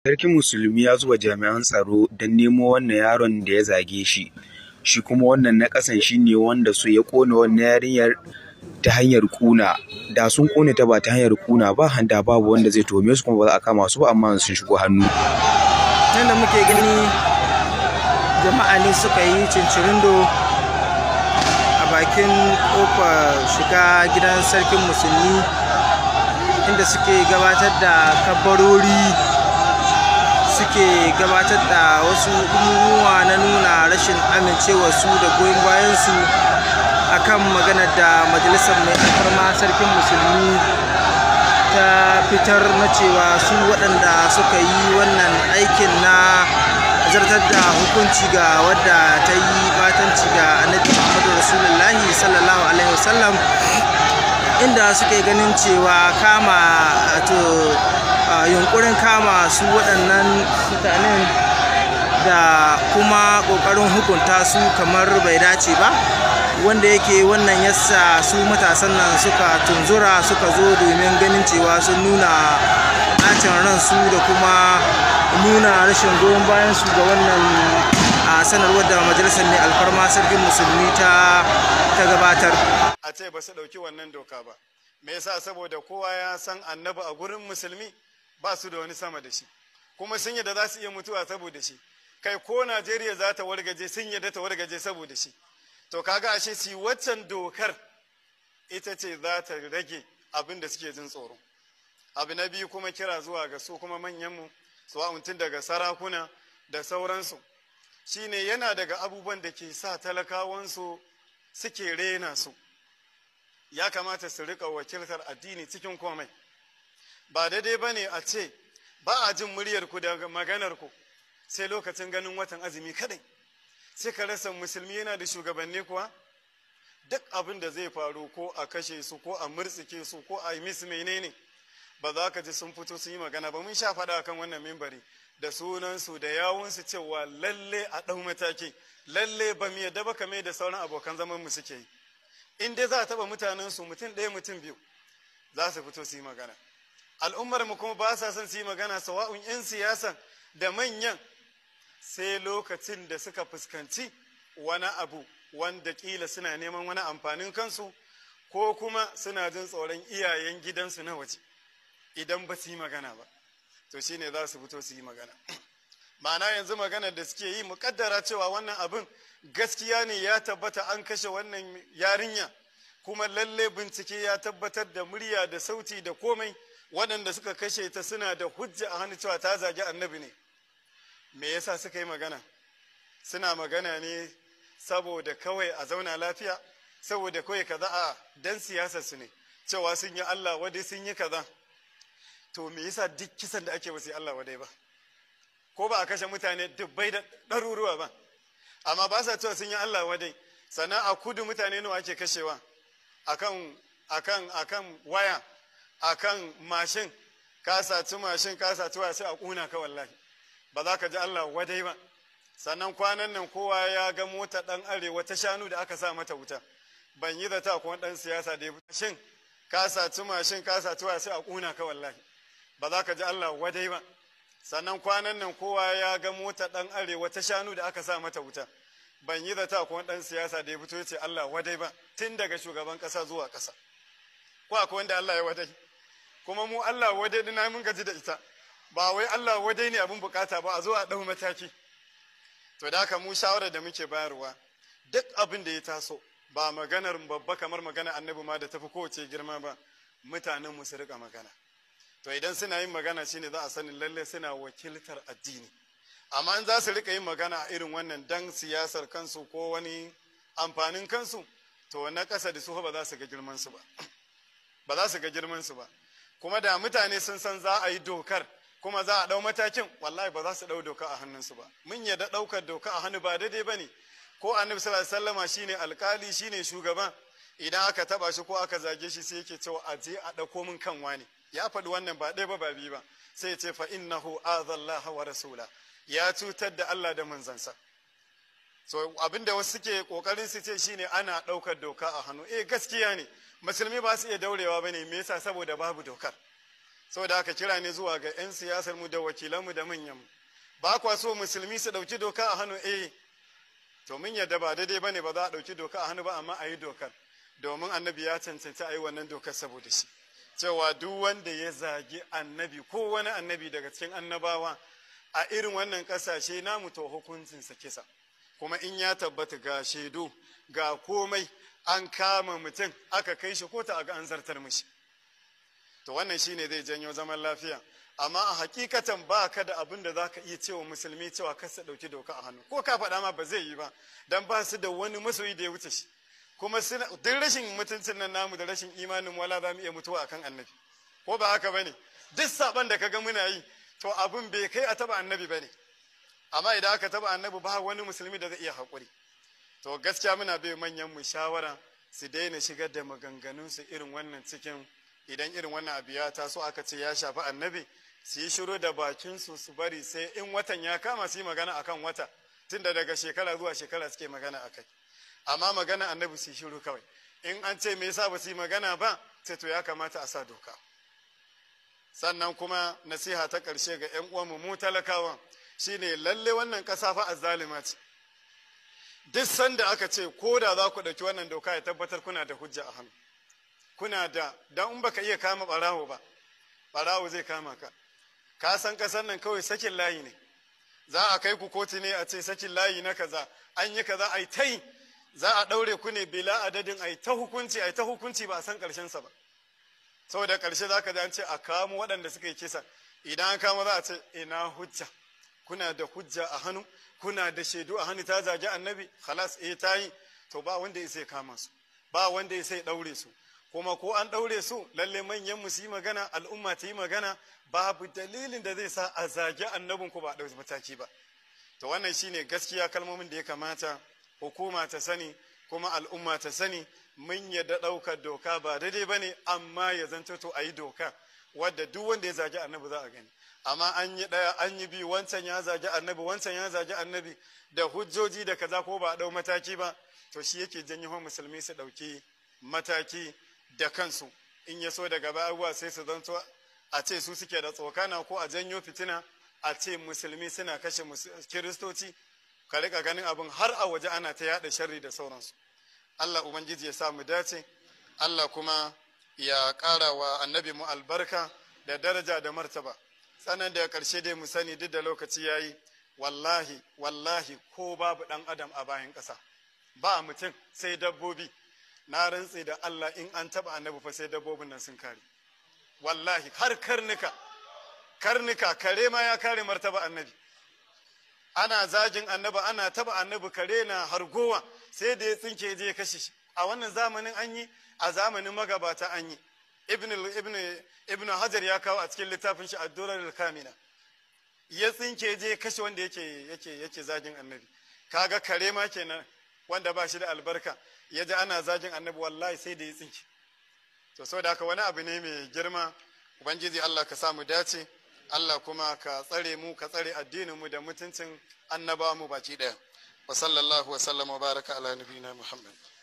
Sarkin Musulmi ya zuba jami'an tsaro don nemo wannan yaron da ya zage shi, shi kuma wannan na ƙasan shi ne wanda su ya ƙona wannan yarinyar ta hanyar ƙuna. Da sun ƙone ta ba ta hanyar ƙuna ba, da babu wanda zai tuhume su kuma ba za a kama su ba amma sun shigo hannu. Nan da muke gani jama'a ne suka yi cincirindo a bakin ƙofar shiga gidan sarkin musulmi inda suke gabatar da kabbarori suke gabatar da wasu umuwa na nuna rashin amincewarsu da goyon bayansu akan maganar da majalisar mai alfarma sarkin musulmi ta fitar na cewa su waɗanda suka yi wannan aikin na zartar da hukunci ga wadda ta yi batanci ga annabi muhammadu rasulullahi sallallahu alaihi wasallam inda suke ganin cewa kama to yunkurin kama su waɗannan mutanen da kuma ƙoƙarin hukunta su kamar bai dace ba wanda yake wannan yasa su matasan nan suka tunzura suka zo domin ganin cewa sun nuna ɓacin ransu da kuma nuna rashin goyon bayan su ga wannan a sanarwar da majalisar mai alfarma sarkin musulmi ta ta gabatar a ce ba su ɗauki wannan doka ba me yasa saboda kowa ya san annabi a gurin musulmi ba su da wani sama da shi kuma sun yadda za su iya mutuwa saboda shi kai ko najeriya za ta wargaje sun yadda ta wargaje saboda shi to kaga ashe si waccan dokar ita ce za ta rage abin da suke jin tsoro abu na biyu kuma kira zuwa ga su kuma manyanmu su tun daga sarakuna da sauransu shine yana daga abubuwan da ke sa talakawansu suke rena su ya kamata su rika wakiltar addini cikin komai ba daidai ba ne a ce ba a jin muryarku da maganarku sai lokacin ganin watan azumi kadai sai ka rasa musulmi yana da shugabanni kuwa duk abin da zai faru ko a kashe su ko a murtsike su ko a yi misu menene ba za ka ji sun fito sun yi magana ba mun sha faɗa kan wannan mimbari da sunansu da yawunsu cewa lalle a ɗau mataki lalle ba mu yadda ba kame da sauran abokan zaman mu suke yi in dai za a taɓa mutanensu mutum ɗaya mutum biyu za su fito su yi magana al'ummar mu kuma ba sa son su yi magana sawa'un 'yan siyasan da manyan sai lokacin da suka fuskanci wani abu wanda kila suna neman wani amfanin kansu ko kuma suna jin tsoron iyayen gidansu na waje idan ba su yi magana ba to shine za su fito su yi magana ma'ana yanzu maganar da suke yi muƙaddara cewa wannan abin gaskiya ne ya tabbata an kashe wannan yarinya kuma lalle bincike ya tabbatar da murya da sauti da komai waɗanda suka kashe ta suna da hujja a hannu cewa ta zagi annabi ne me yasa suka yi magana suna magana ne saboda kawai a zauna lafiya saboda kawai kaza a dan siyasar su ne cewa sun yi Allah wadai sun yi kaza to me yasa duk kisan da ake ba su yi Allah wadai ba ko ba a kashe mutane dubbai da ɗaruruwa ba amma ba sa cewa sun yi Allah wadai sannan a kudu mutane nawa ake kashewa akan akan akan waya akan mashin ka saci mashin ka saci waya sai a kuna ka wallahi ba za ka ji Allah wadai ba sannan kwanan nan kowa ya ga mota dan arewa ta shanu da aka sa mata wuta ban yi zata kuma dan siyasa da shin ka saci mashin ka saci waya sai a kuna ka wallahi ba za ka ji Allah wadai ba sannan kwanan nan kowa ya ga mota dan arewa ta shanu da aka sa mata wuta ban yi zata kuma dan siyasa da ya fito ya ce Allah wadai ba tun daga shugaban kasa zuwa kasa ko akwai wanda Allah ya wadai kuma mu Allah wadai dina mun gaji da ita ba wai Allah wadai ne abin bukata ba a zo a ɗau mataki to da haka mu shawarar da muke bayarwa duk abin da ya taso ba maganar babba kamar magana annabi ma da tafi kowace girma ba mutanen mu su rika magana to idan suna yin magana shine za a sani lalle suna wakiltar addini amma in za su rika yin magana a irin wannan dan siyasar kansu ko wani amfanin kansu to na ƙasa da su ba za su ga girman su ba ba za su ga girman su ba kuma da mutane sun san za a yi dokar kuma za a ɗau matakin wallahi ba za su ɗau doka a hannunsu ba mun yadda ɗaukar doka a hannu ba daidai ba ne ko annabi sallallahu alaihi wasallama shine alkali shine shugaban idan aka taba shi ko aka zage shi sai yake cewa a je a ɗauko min kan wani ya faɗi wannan ba ɗaya ba ba biyu ba sai ya ce fa innahu azallaha wa rasula ya cutar da Allah da manzansa so abinda wasu suke kokarin su ce shine ana ɗaukar doka a hannu eh gaskiya ne musulmi ba su iya daurewa bane me yasa saboda babu dokar saboda haka kira ne zuwa ga 'yan siyasar mu da wakilanmu da manyanmu ba kwa so musulmi su ɗauki doka a hannu eh to mun yadda ba daidai ba ne ba za a ɗauki doka a hannu ba amma a yi dokar domin annabi ya cancanci a yi wannan dokar saboda shi cewa duk wanda ya zagi annabi ko wani annabi daga cikin annabawa a irin wannan ƙasashe namu to hukuncinsa kisa kuma in ya tabbata ga shaidu ga komai an kama mutum aka kai shi kota a ga an zartar mishi to wannan shine zai janyo zaman lafiya amma a hakikatan ba ka da abin da za ka iya cewa musulmi cewa kar su ɗauki doka a hannu ko ka faɗa ma ba zai yi ba dan ba su da wani masoyi da ya wuce shi kuma suna duk rashin mutuncin nan namu da rashin imanin wala za mu iya mutuwa akan annabi ko ba haka bane duk saban da kaga muna yi to abin bai kai a taba annabi bane amma idan aka taba annabi ba wani musulmi da zai iya haƙuri to gaskiya muna bai manyan mu shawara su daina shigar da maganganun su irin wannan cikin idan irin wannan abu ya taso aka ce ya shafi annabi su yi shiru da bakin su su bari sai in watan ya kama su yi magana akan wata tunda daga shekara zuwa shekara suke magana akai amma magana annabi su yi shiru kawai in an ce me yasa ba su yi magana ba sai to ya kamata a sa doka sannan kuma nasiha ta ƙarshe ga 'yan uwanmu mu talakawan shine lalle wannan ƙasa fa azzalima ce duk sanda aka ce ko da za ku ɗauki wannan doka ya tabbatar kuna da hujja a hannu kuna da dan in baka iya kama ɓarawo ba ɓarawo zai kama ka ka san ƙasar nan kawai sakin layi ne za a kai ku kotu ne a ce sakin layi na kaza an yi kaza ai ta yi za a ɗaure ku ne bila adadin ai ta hukunci ai ta hukunci ba a san ƙarshensa ba saboda ƙarshe za ka an ce a kamo waɗanda suka yi kisa idan an kama za a ce ina hujja kuna da hujja a hannu kuna da shaidu a hannu ta zagi annabi halas eh ta yi to ba wanda ya sai kama su ba wanda ya sai ɗaure su kuma ko an ɗaure su lalle manyan mu su yi magana al'umma ta yi magana babu dalilin da zai sa a zagi annabin ku ba a ɗauki mataki ba to wannan shine gaskiya kalmomin da ya kamata hukuma ta sani kuma al'umma ta sani mun yadda ɗaukar doka ba daidai ba ne amma ya zanto to a yi doka wadda duk wanda ya zagi annabi za a gani amma an yi ɗaya an yi biyu wancan ya zagi annabi wancan ya zagi annabi da hujjoji da kaza ko ba a ɗau mataki ba to shi yake janyo musulmi su ɗauki mataki da kansu in ya so daga baya sai su zanto a ce su suke da tsokana ko a janyo fitina a ce musulmi suna kashe kiristoci ka rika ganin abin har a waje ana ta yada sharri da sauransu Allah ubangiji ya sa mu dace Allah kuma ya ƙara wa annabi mu albarka da daraja da martaba sanan da ƙarshe dai mu sani duk da lokaci yayi wallahi wallahi ko babu ɗan adam a bayan ƙasa ba mutum sai dabbobi na rantse da Allah in an taɓa annabi fa sai dabbobin nan sun kare wallahi har karnuka karnuka kare ma ya kare martaba annabi ana zagin annabi ana taba annabi kare na hargowa sai da ya tsinke je ya kashe shi a wannan zamanin an yi a zamanin magabata an yi ibn ibn ibn hajar ya kawo a cikin littafin shi ad-durar kamina ya tsinke je ya kashe wanda yake yake yake zagin annabi kaga kare ma kenan wanda ba shi da albarka ya ji ana zagin annabi wallahi sai da ya tsinke to saboda haka wani abu ne mai girma ubangiji Allah ka samu dace Allah kuma ka tsare mu ka tsare addinin mu da mutuncin annabawa mu baki daya wa sallallahu wa sallama wa baraka ala nabiyina muhammad